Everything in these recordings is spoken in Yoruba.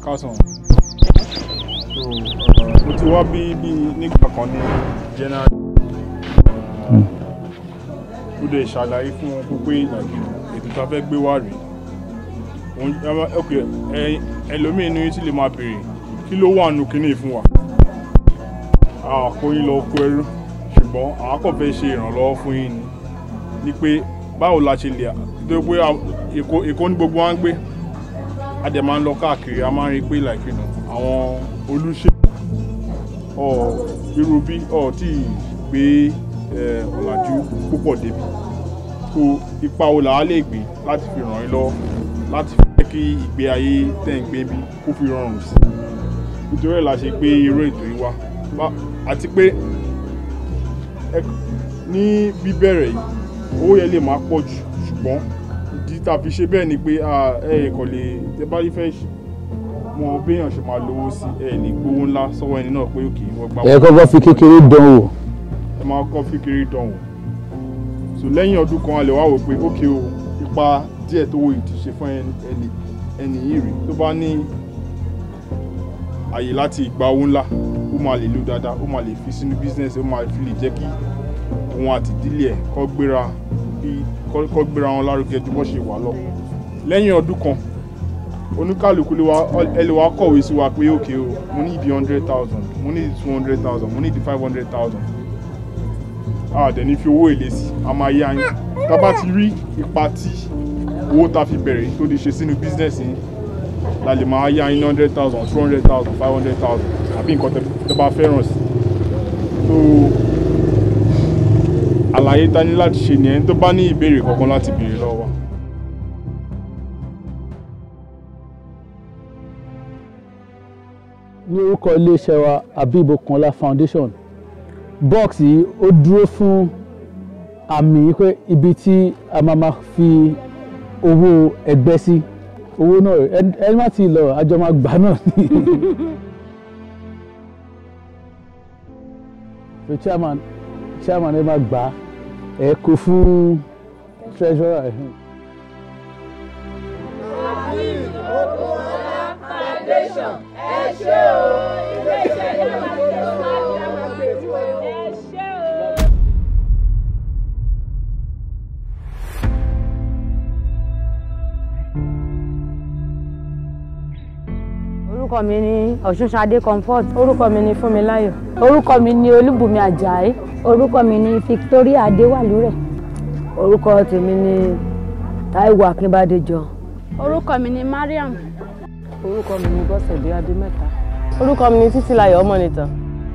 kásán so mo ti wá bí bí nígbà kan ní January ó dẹ̀ ṣàlàyé fún wọn pé like ètò tá a fẹ́ gbé wá rèé òun ẹ ok ẹ ẹlòmíín ní tí lè máa béèrè kí ló wà nù kínní fún wa àkóyín lọ kó ẹrú ṣùgbọ́n àwọn kàn fẹ́ ṣe ìrànlọ́wọ́ fún yín ni ni pé báwo la ṣe lè tó pé èkó èkó ní gbogbo wa ń gbé a dẹ̀ máa ń lọ káàkiri a máa ń rí i pé like you know, àwọn olùṣèlú ọ̀ irú bí ọ̀ tí ì gbé ẹ̀, ọ̀làjú púpọ̀ débi so ipa wo làá lè gbé láti fi ràn yín lọ́wọ́ láti fi jẹ́ kí ìgbé ayé tẹ̀ ń gbé bí kó fi rọrùn sí i nítorí ẹ̀ la ṣe gbé irú ètò yìí wá Bá- àti pé ẹ- ní bíbẹ̀rẹ̀ yìí owó yẹn lè máa pọ̀ jù ṣùgbọ́n ìdí tá a fi ṣe bẹ́ẹ̀ ni pé ah, ẹ kò lè tẹ bá rí fẹ́ ṣe- mọ béèyàn ṣe máa lówó sí ẹ ní gbówó ńlá sọ́wọ́ ẹni náà pé òkè wọ́n gbà ẹ kọ́kọ́ fi kékeré dán wò ẹ máa kọ́ fíkiri dán wò so lẹ́yìn ọdún kan a lè wá wò pé ókè o ipa díẹ̀ tó wo ìdí ṣe fún ẹni ẹni ẹni yìí rí tó bá ní àyè láti gba owó ńlá ó máa lè lò dáadáa ó máa lè fi sínú bísínẹ́sì ó máa fi lè jẹ́ kí òun àti ìdílé ẹ̀ kọ́ gbéra bí kọ́ kọ́ gbéra wọn lárugẹ ju bó ṣe wà lọ lẹ́yìn ọdún kan oníkàlùkù lè wá ẹ lè wá kọ̀wé sí wa pé òkè o mo ní ìdí hundred thousand mo ní ìdí two hundred thousand mo ní ìdí five hundred thousand a dẹ̀ ní fi owó èlé sí a máa yá yín tá a bá ti rí ipa tí owó tá a fi bẹ̀rẹ̀ tó lè ṣe sínú bísínẹ́sì yín la lè máa yá yín hundred thousand two hundred thousand five hundred thousand àbí nǹkan tẹ́ tẹ́ bá fẹ́ràn sí so àlàyé tá a ní láti ṣe nìyẹn tó bá ní ìbéèrè kankan láti béèrè lọ́wọ́ wa. ní orúkọ iléeṣẹ́ wa Habib Okanla Foundation box yìí ó dúró fún àmì pé ibi tí a máa ma fi owó ẹgbẹ́ sí owó náà ẹ- ẹ má ti lọ àjọ máa gbà náà ni. so chairman chairman ẹ máa gbà ẹ kó fún treasurer. ẹ. orúkọ mi ni ọ̀ṣunṣadé comfort orúkọ mi ni Fúnmiláyọ̀ orúkọ mi ni olúbùnmi ajayi orúkọ mi ni Victoria Adéwàlúrẹ̀ orúkọ tèmi ni Táíwò Akínbádéjọ orúkọ mi ni Mariam orúkọ mi ni Bọ́sẹ̀dé Adémẹ́ta orúkọ mi ni Títílayọ̀ Ọmọnìtàn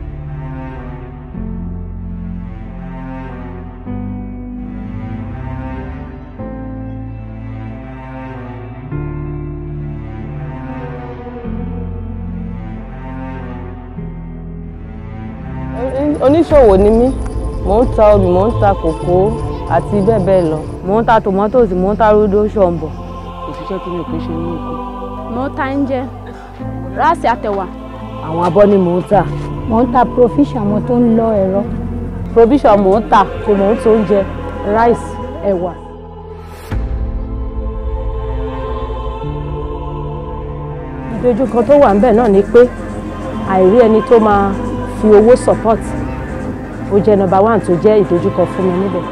oníṣòwò ni mí mò ń ta obì mò ń ta kòkó àti bẹ́ẹ̀ bẹ́ẹ̀ lọ mò ń ta tòmátòsì mò ń ta rúdó ṣọ̀mbọ̀ òṣìṣẹ́ tí mi ò kí ń ṣe ní oko mo ta ń jẹ ráàsì àtẹ̀wà àwọn abọ́ ni mò ń tà mo ń ta provision mo tó ń lọ ẹ̀rọ provision mò ń tà kò mò ń tó oúnjẹ rice ẹ̀wà. ìdojúkọ tó wà ńbẹ̀ náà ni pé àìrí ẹni tó máa fi owó support ó jẹ́ number one tó jẹ́ ìdojúkọ fún mi níbẹ̀.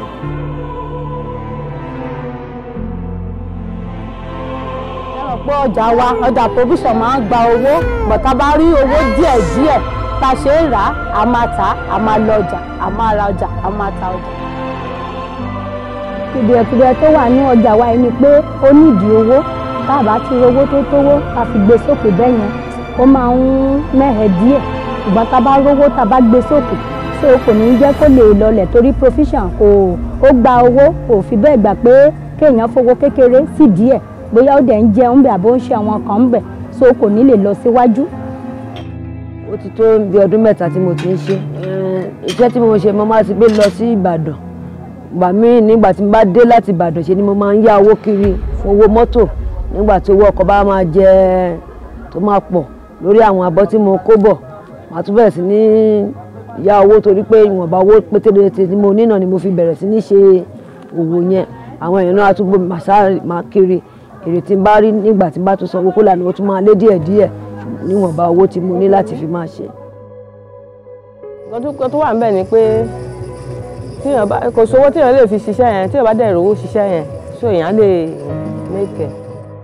ẹ̀rọ pé ọjà wa ọjà provision máa ń gba owó bọ̀tá bá rí owó díẹ̀ díẹ̀ tá a ṣe ń rà á a máa tà á a máa lọ ọjà a máa ra ọjà a máa ta ọjà. kùdìẹ̀kùdìẹ̀ tó wà ní ọjà wa yìí ni pé ó nídìí owó tá a bá ti rówó tó tówó ká fi gbé sókè bẹ́ẹ̀ yẹn ó máa ń mẹ́hẹ̀ díẹ̀ ṣùgbọ́n tá a bá rówó tá a bá gbé sókè so kò ní jẹ́ kó lè lọlẹ̀ torí provision kò ó gba owó kò fi bẹ́ẹ̀ gbà pé kéèyàn fowó kékeré sí díẹ̀ bóyá ó dẹ̀ ń jẹun bẹ̀ àbó ń ṣe àwọn kan ń bẹ̀ so kò ní lè lọ síwájú. ó ti tó bí ọdún mẹ́ta tí mo ti ń ṣe Eh, iṣẹ́ tí mo ṣe mo máa ti gbé lọ sí Ìbàdàn ìgbà míì nígbà tí mo bá dé láti Ìbàdàn ṣe ni mo máa ń yá owó kiri fún owó mọ́tò nígbà tí owó ọkọ̀ bá máa jẹ tó máa pọ̀ lórí àwọn abọ́ tí mo kó bọ̀ màá tún bẹ̀rẹ̀ sí ní yá owó torí pé ìwọ̀nba owó pétérété tí mo ní náà ni mo fi bẹ̀rẹ̀ sí ní ṣe òwò yẹn àwọn èèyàn náà á tún gbé mi màá sáré máa kiri èrè tí n bá rí nígbà tí n bá tún sanwó kó lànà ó tún máa lé díẹ̀ díẹ̀ níwọ̀nba owó tí mo ní láti fi máa ṣe. nǹkan tó wà níbẹ̀ ni pé tíyàn bá kò sówó tíyàn lè fi ṣiṣẹ́ yẹn tíyàn bá dẹ̀ rówó ṣiṣẹ́ yẹn so èèyàn lè make it.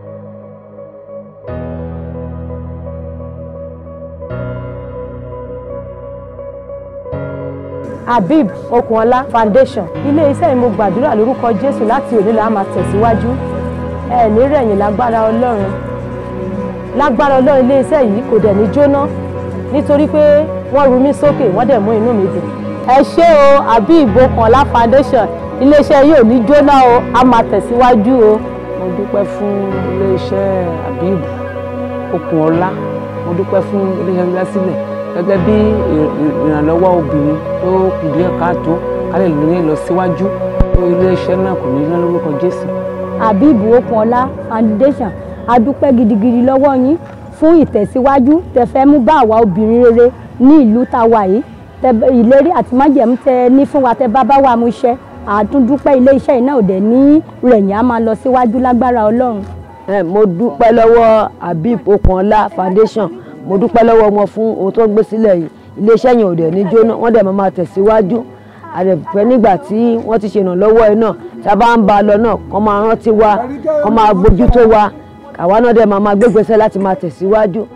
habib okunola foundation ilé iṣẹ́ yìí mo gbàdúrà lórúkọ jésù láti òní la máa tẹ̀síwájú ẹ ní rẹ̀yìn lágbára ọlọ́run lágbára ọlọ́run ilé iṣẹ́ yìí kò dẹ̀ ní jóná nítorí pé wọ́n ru mí sókè wọ́n dẹ̀ mú inú mi dùn. ẹ ṣé o habib okunola foundation ilé iṣẹ́ yìí ò ní jóná o a máa tẹ̀síwájú o. mo dúpẹ́ fún iléeṣẹ́ habib okunola mo dúpẹ́ fún iléeṣẹ́ ìdásílẹ̀ gẹ́gẹ́ bí ìrànlọ́wọ́ obìnrin tó kù díẹ̀ káàtó kálẹ̀ lóye lọ síwájú iléeṣẹ́ náà kò ní í ná lórúkọ jésù. habib okunola foundation a dúpẹ́ gidigidi lọ́wọ́ yín fún ìtẹ̀síwájú tẹ fẹ́ mú bá àwa obìnrin rere ní ìlú tá a wà yìí tẹ ìlérí àti májẹ̀mú tẹ ní fún wa tẹ bá bá wa mú iṣẹ́ àtúndúpẹ́ ilé iṣẹ́ iná òde ní rẹ̀yìn á máa lọ síwájú lágbára ọlọ́run. ẹ mo dúpẹ́ lọ́wọ́ habib okunola foundation mo dúpẹ́ lọ́wọ́ wọn fún ohun tó ń gbé sílẹ̀ yìí iléeṣẹ́ yẹn ò dẹ̀ ní jóná wọ́n dẹ̀ máa máa tẹ̀síwájú àdẹ̀fẹ́ nígbà tí wọ́n ti ṣèrànlọ́wọ́ ẹ náà tá a bá ń ba lọ náà kọ́ máa rántí wa kọ́ máa bójútó wa àwa náà dẹ̀ máa máa gbégbèsè láti máa tẹ̀síwájú